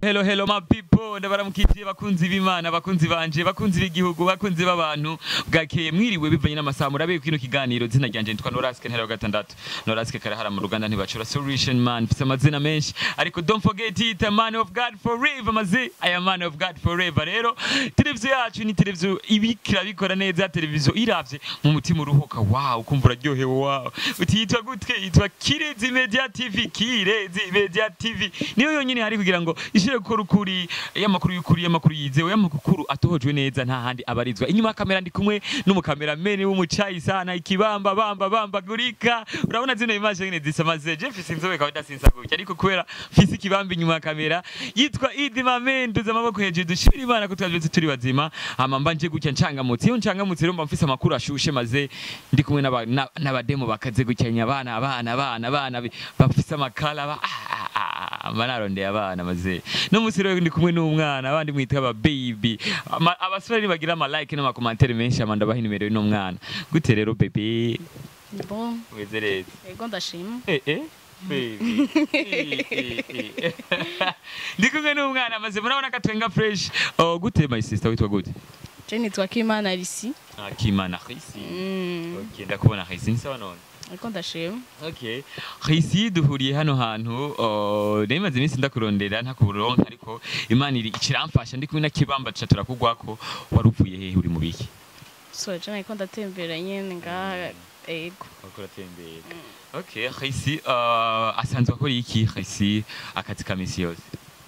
hello hello my people ndabaramukitiye bakunzi b'imana bakunzi banje bakunzi b'igihugu bakunzi b'abantu bwakeye mwiriwe bivanye n'amasaha murabe kino kiganiro zina ryanje nitwa Noraske ntera wa gatandatu Noraske karahara mu ruganda ntibacura solution man mfise amazina menshi ariko don't forget it a man of God forever mazi I am man of God forever rero televiziyo yacu ni televiziyo ibikira bikora neza televiziyo iravye mu mutima uruhuka wow ukumva uraryohewe wow utiyitwa gutwe yitwa Kirezi Media TV Kirezi Media TV niyo yonyine hari kugira ngo ishire gukora ukuri y'amakuru y'ukuri y'amakuru yizewe y'amakuru atohojwe neza nta handi abarizwa inyuma ya kamera ndi kumwe n'umukamerameni w'umucayi sana ikibamba bamba bamba gurika urabona zino image nyine zisamaze je mfise inzobe kawaida sinsa gutya ariko kubera mfise ikibamba inyuma ya kamera yitwa Idi Mamendo z'amaboko hejuru dushimira Imana ko twavyutse turi bazima hama mba nje gutya ncangamutse iyo ncangamutse rero mba mfise amakuru ashushe maze ndi kumwe n'aba- na- n'abademo bakaze gucyanya abana abana abana abana bi- bafise amakala ba- ah, ah, ah, mba narondeye abana maze no musi rero ndi kumwe n'umwana abandi mwita aba baby Ama- abasore nibagira ama like n'amakomantere menshi ama ndabaha inimero y'uno mwana gute rero baby Bon, weze neza ego ndashima. Eh, eh, baby. Eh, eh, eh. ndi kumwe n'umwana maze murabona ko atwenga fresh oh, gute my sister witwa gute Je nitwa Kimana Lisi. Ah, kimana Khisi Mm, okay ndakubona Khisi ni sawa none ego ndashima. Okay. Khisi duhuriye hano hantu uh, nemaze iminsi ndakurondera ntakuronka ariko Imana iri ikiramfasha ndi kumwe na kibamba cha turakugwako waruvuye hehe uri mu biki So je niko ndatembera nyene ngaha ego. wakora tembera Okay, Khisi uh, asanzwe akora iki Khisi akazi ka misi yose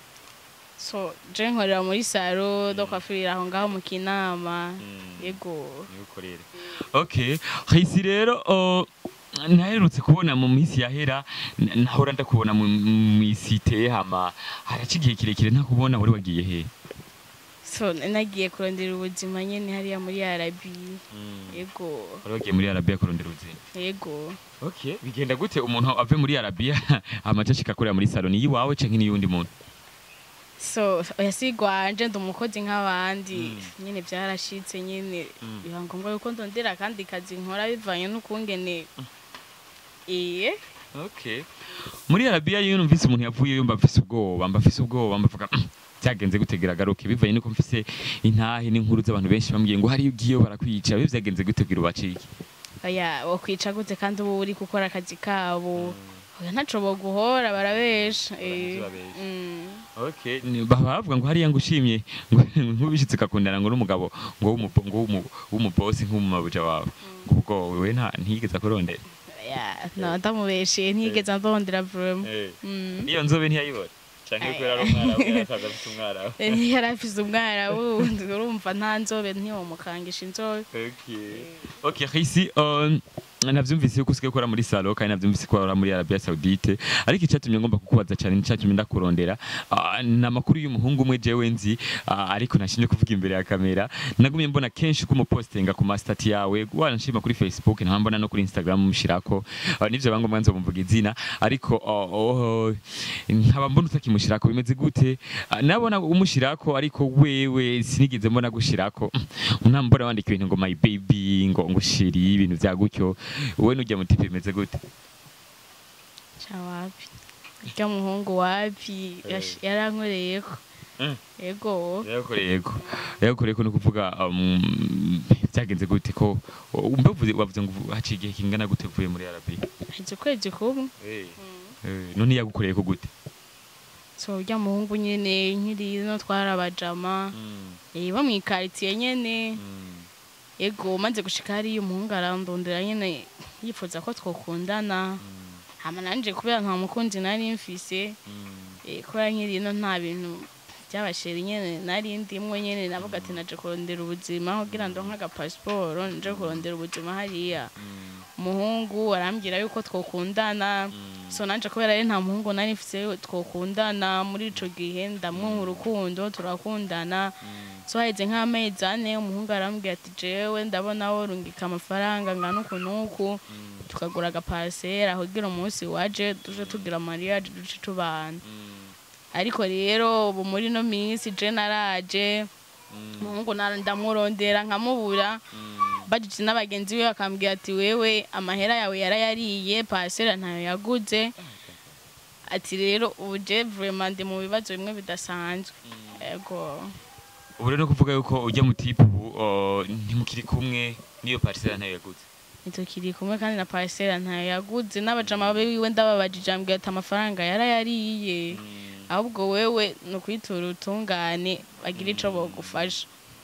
So je nkorera muri salo do kwafurira aho ngaho mu kinama. Mm. Ego. niwe ukorera okay Khisi rero uh, naherutse kubona mu minsi yahera n- nahora ndakubona mu mu isite hama haraca igihe kirekire ntakubona wari wagiye hehe So nagiye kurondera ubuzima nyene hariya muri Arabi. Ego. wari wagiye muri arabiya kurondera ubuzima Ego. okay bigenda gute umuntu ave muri arabiya amaca ashika akorera muri salo ni iwawe canke ni y'undi muntu So yasigwa nje ndi umukozi nk'abandi. Mm. Nyene byarashitse nyene Mm. biba ngombwa yuko ndondera kandi kazi nkora bivanye n'ukungene Iye. okay muri arabiya iyo numvise umuntu yavuyeyo mba mfise ubwoba mba mfise ubwoba mbavuga "Mm, byagenze gutegera garuke bivanye nuko mfise intahe n'inkuru z'abantu benshi bambwiye ngo hariyo ugiyeyo barakwica bibe byagenze gutegura ubacike Oya, wakwica gute kandi uba uri gukora akazi kabo oya ntaco boguhora barabesha eh. Barabesha. Mm. okay ni- baba bavuga ngo hariya ngo ushimye ngo nk'ubishitse ukakundana ngo n'umugabo ngo w'umubo- ngo w'umu- w'umubosi nk'umumabuja wawe ngo ubwo wewe nta ntiyigeze akurondera Oya, no ndamubeshe ntiyigeze ndondera vraiment Mm. iyo nzobe ntiyayibona canke kubera ari umwarabu yasaga afite umwarabu Eh, yari afise umwara wundi urumva nta nzobe ntiwomukangisha inzobe Okay. Okay, Khisi, um, navyumvise yuko usigaye ukora muri salo kandi navyumvise ko ukora muri Arabia Saudite ariko icyatumye ngomba kukubaza cyane nicyatumye ndakurondera uh, ni amakuru y'umuhungu umwe jewe nzi uh, ariko nashimye kuvuga imbere ya kamera nagumye mbona kenshi ko umupostinga ku mastati yawe wanashima kuri Facebook nta mbona no kuri Instagram mushirako uh, nivyo bangomba nzo mvuga izina ariko uh, oh, nkaba mbona utakimushirako bimeze gute uh, nabona umushirako ariko wewe sinigeze mbona gushirako unambona wandika ibintu ngo my baby ngo ngo shiri ibintu vya gutyo wowe nujya mu tipe bimeze gute ca wapi urya muhungu wapi yash- yarankoreyeko Mm. ego yakoreye yego yakoreye ko no kuvuga um, byagenze gute ko umbe uvuze wavuze ngo haciye igihe kingana gute uvuye muri Arabia heze ukwezi kumwe eh none yagukoreye ko gute so urya muhungu nyene nkiri no twarabajama eh bo mwikaritsiye nyene ego maze gushika hariya umuhungu arandondera nyene yifuza ko twokundana hama nanje kubera nta mukunzi nari mfise eh, kubera nkiri no nta bintu by'abasheri nyene nari ndimwo nyene navuga ati naje kurondera ubuzima kugira ndonke agapasiporo nje kurondera ubuzima hariya umuhungu arambwira yuko twokundana so nanje kubera ari nta muhungu nari mfise twokundana muri ico gihe ndamwunga urukundo turakundana so haheze nk'amezi ane umuhungu arambwira ati jewe ndabona worungika amafaranga ngana uku n'uku tukagura agaparasera kugira umunsi waje tuje tugira mariage duce tubana ariko rero ubu muri no minsi je naraje umuhungu nara- ndamurondera nkamubura bajije n'abagenzi be bakambwira ati wewe amahera yawe yarayariye parasera ntayo yaguze ati rero ubu je vraiment ndi mu bibazo bimwe bidasanzwe ego ubu rero no kuvuga yuko ujya mu tipe ubu uh, ntimukiri kumwe n'iyo parisera ntayo yaguze ntitukiri kumwe kandi na parcelle ntayo yaguze n'abajama biwe ndababajije ambwira ati amafaranga yarayariye ahubwo wewe ni ukwitura utungane bagira ico bogufasha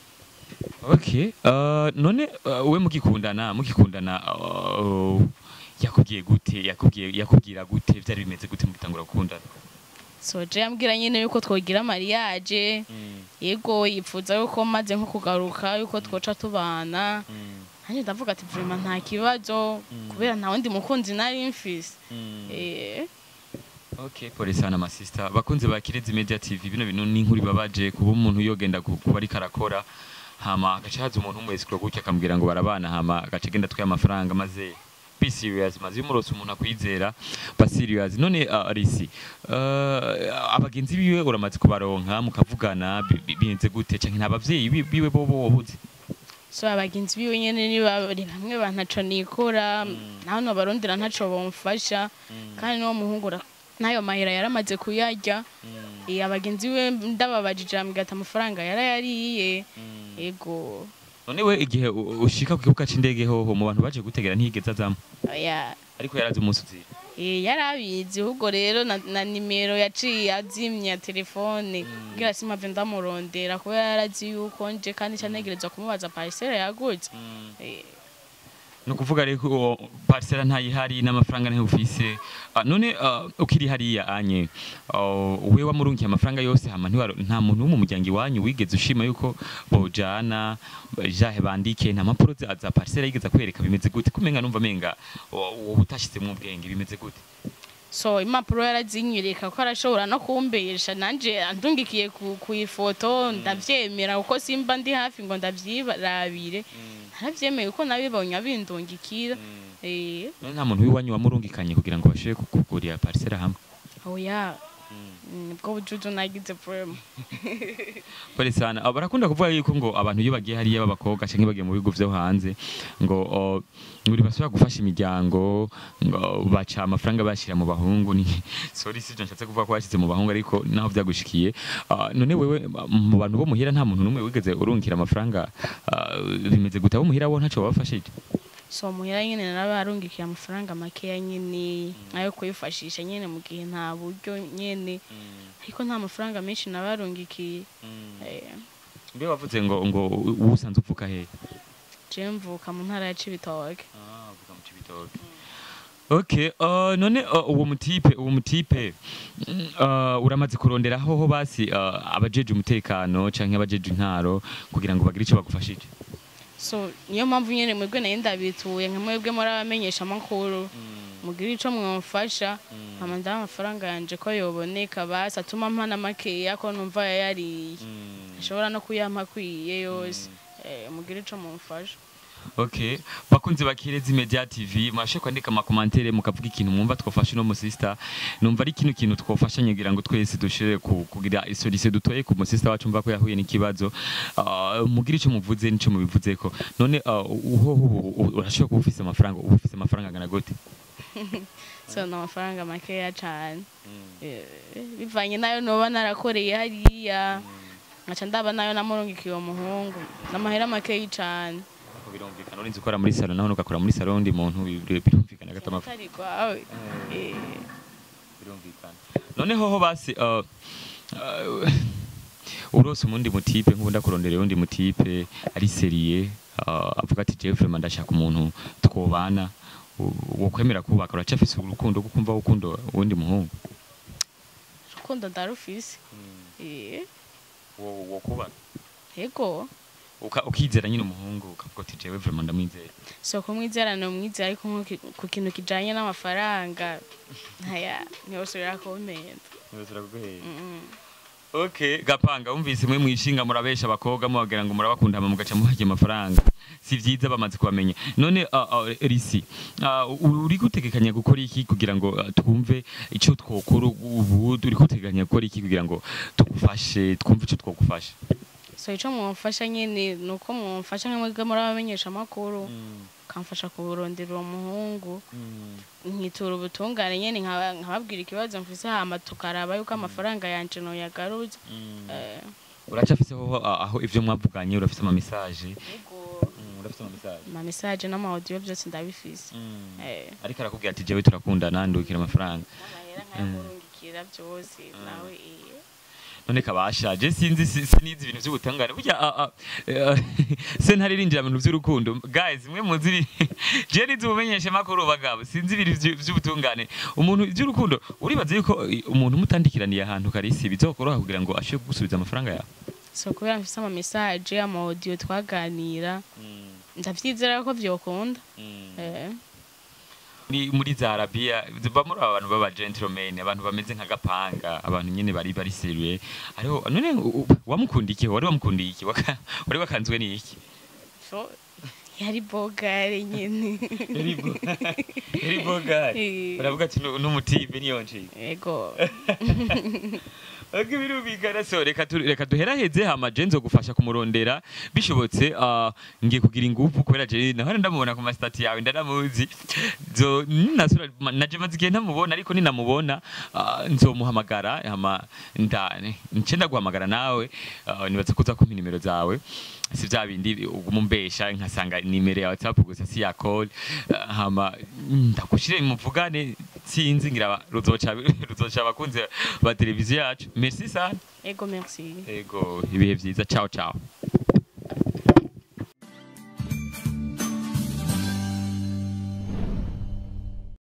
okay uh, none uh, we mukikundana mukikundana uh, yakubwiye gute yakubwiye yakubwira gute vyari bimeze gute mugitangura gukundana so je yambwira nyene yuko twogira mariage yego yipfuza yuko maze nko kugaruka yuko twoca tubana nanjye ndavuga ati vraiment nta kibazo kubera nta wundi mukunzi nari mfise eh Okay, pole sana masista. Bakunze ba Kirezi Media TV bino bintu ni inkuru babaje kuba umuntu yogenda ku- kuba ari karakora hama agaca haza umuntu umwe sikro gutya akambwira ngo barabana hama agaca genda twaye amafaranga maze be serious maze umurose umuntu akwizera ba serious none uh, Risi uh, abagenzi biwe uramaze kubaronka mukavugana bi- bi- bigenze gute canke nta bavyeyi bi- biwe bobo wabuze so abagenzi biwe nyene ni babiri bamwe bantaco nikora naho nobarondera ntaco bomfasha kandi n'uwo muhungu ura- n'ayo mahera yaramaze kuyarya Eh, abagenzi biwe ndababajije ambwira ati amafaranga yarayariye ego none we igihe u- ushika ku kibuga c'indege hoho mu bantu baje gutegera ntiyigeze azamo oya ariko yarazi umunsi uzira Eh, yarabizi ahubwo rero na, na nimero yaciye azimya telefone kugira simpave ndamurondera kuba yarazi yuko nje kandi canegerezwa kumubaza parcelle yaguze Eh, ni ukuvuga rero ko parisera ntayihari n'amafaranga ntayo ufise Ah, none ah, ukiri hariya anye ah, we wamurungiye amafaranga yose hama ntiwaro- nta muntu wo mu muryango iwanyu wigeze ushima yuko bojana jahe bandike nta mpapuro za za parisera yigeze kwereka bimeze gute kumenga numva menga wowe utashizemwo ubwenge bimeze gute so impapuro yarazinyereka ko arashobora no kumbesha nanje andungikiye ku, ku ifoto ndavyemera kuko simba ndi hafi ngo ndavyirabire naravyemeye kuko nabibonye abindungikira eh none nta muntu w'iwanyu wamurungikanye kugira ngo bashobore kukugurira parisera hamwe oya nibwo bujuju nagize vraiment Pole sana. Ah, Barakunda kuvuga yuko ngo abantu iyo bagiye hariya b'abakobwa canke bagiye mu bigo vyo hanze ngo oh, nguri basubira gufasha imiryango ngo baca amafaranga bashira mu bahungu ni sorry sivyo nshatse kuvuga ko bashize mu bahungu ariko naho vyagushikiye Ah, none wewe ah, mu bantu bo muhira nta muntu numwe wigeze urungikira amafaranga ah, bimeze gute abo muhira bo ntaco babafashije so muhira nyene narabarungikiye amafaranga makeya nyene ayo kwifashisha nyene mu gihe nta buryo nyene ariko nta mafaranga menshi nabarungikiye eh, mbe wavuze ngo ngo usanze upfuka hehe je mvuka mu ntara ya Cibitoke Ah, uvuga mu Cibitoke. Okay, uh, none uh, uwo mutipe uwo mutipe mm, uh, uramaze kurondera hoho basi uh, abajeje umutekano canke abajeje intaro kugira ngo bagire ico bagufashije so niyo mpamvu nyene mwebwe nayo ndabituye nka mwebwe muri abamenyesha amakuru mugira ico mwamfasha hama ndaha amafaranga yanje ko yoboneka basi atuma mpana makeya ko numva yayariye ashobora no kuyampa akwiye yose eh, mugira ico mumfasha Okay, bakunzi bakirezi Media TV mwashe kwandika amakomantere mukavuga ikintu mwumva twofasha uno musista numva ari kino kintu twofashanye kugira ngo twese dushire ku- kugira solution dutoye ku musista wacu mva ko yahuye n'ikibazo uh, mugira ico muvuze nico mubivuzeko none uh, uho uho urashobora kuba ufise amafaranga uba ufise amafaranga angana gute so ni amafaranga makeya cane Eh, bivanye nayo noba narakoreye hariya nkaca ndaba nayo namurungikiye uwo muhungu n'amahera makeyi cane Ko birumvikana urinze ukora muri salon naho ugakora muri salon undi muntu bir- birumvikana gata amafaranga atari rwawe Eh, birumvikana none hoho basi uh, uh, urose umundi mutipe nk'ubundi akurondera undi mutipe ari seriye uh, avuga ati jewe vraiment ndashaka umuntu twobana wo kwemera kubaka uracafise urukundo rwo kumva ukunda uwundi muhungu urukundo ndarufise Eh, wo wo kubaka yego Uka- ukizera nyine umuhungu ukavuga ati jewe vraiment ndamwizera so kumwizera ni umwizera ariko nko ki- ku kintu kijanye n'amafaranga ntaya ntiyosubira kumpenda Mm. Okay, gapanga umvise mwe mwishinga murabesha abakobwa mubagira ngo murabakunda hama mugaca muharya amafaranga si vyiza bamaze kubamenya none uh, uh, Risi uh, uri gutegekanya gukora iki kugira ngo uh, twumve ico twokora ubu uri gutegekanya gukora iki kugira ngo tugufashe twumve ico twogufasha so ico mwumfasha nyene ni uko mwumfasha nka mwebwe muri abamenyesha amakuru bakamfasha kurondera uwo muhungu nkitura ubutungane nyene nkaba- nkababwira ikibazo mfise hama tukaraba yuko amafaranga yanje noyagaruza Eh, uracafiseho aho ivyo mwavuganye urafise ama message yego urafise ama message ama message n'amaudio byose ndabifise Eh. ariko arakubwira ati jewe turakundana ndukira amafaranga n'amahera nkayamurungikira byose nawe eh. none kabasha je sinzi si- sinizi ibintu vy'ubutangane burya ah, ah, eh, se ntaririnjira mu bintu vy'urukundo guys mwe muzi ibi- je nizi ubumenyesha makuru bagabo sinzi ibintu vy- vy'ubutungane umuntu vy'urukundo uribaza yuko eh, umuntu mutandikiraniye ahantu karisi bizokoroha kugira ngo ashobore kugusubiza amafaranga yawe so kubera mfise ama message ama audio twaganira ndavyizera ko vyokunda eh Ni muri za Arabia bamuri abantu baba gentlemen abantu bameze nka gapanga abantu nyene bari bari serieux ariho none u- u- wamukundiye wari wamukundiye iki Waka- wari wakanzwe n'iki so yari bogare nyene Eri bogari Eh. uravuga ati "Nu- n'umutibe niyonje ego Agi birumvikana so reka tu- reka duheraheze hama je nzogufasha kumurondera bishobotse ah, ngiye kugira ingufu kubera je nahora ndamubona ku mastati yawe ndanamuzi zo nasura naje maze igihe ntamubona ariko ninamubona ah, nzomuhamagara hama nda nce ndaguhamagara nawe ah, nibaza kuza kumpa nimero zawe si vya bindi umumbesha nkasanga nimero ya whatsapp gusa si ya call ah, hama ndakushire muvugane sinzi ngira aba- ruzoca ruzoca abakunzi ba televiziyo yacu merci sana ego merci ego ibihe vyiza ciao ciao